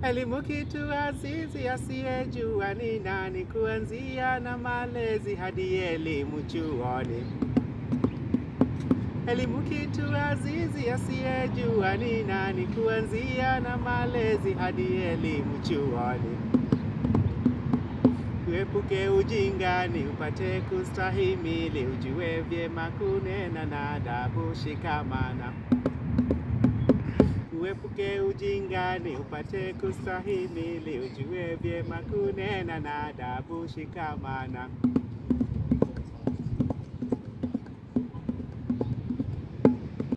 Elimu kitu azizi, asiyejua ni nani, kuanzia na malezi hadi elimu chuoni. Elimu kitu azizi, asiyejua ni nani, kuanzia na malezi hadi elimu chuoni. Uepuke ujingani, upate kustahimili, ujue vyema kunena na adabu shikamana. Uepuke ujingani, upate kustahimili, ujue vyema kunena na adabu shikamana.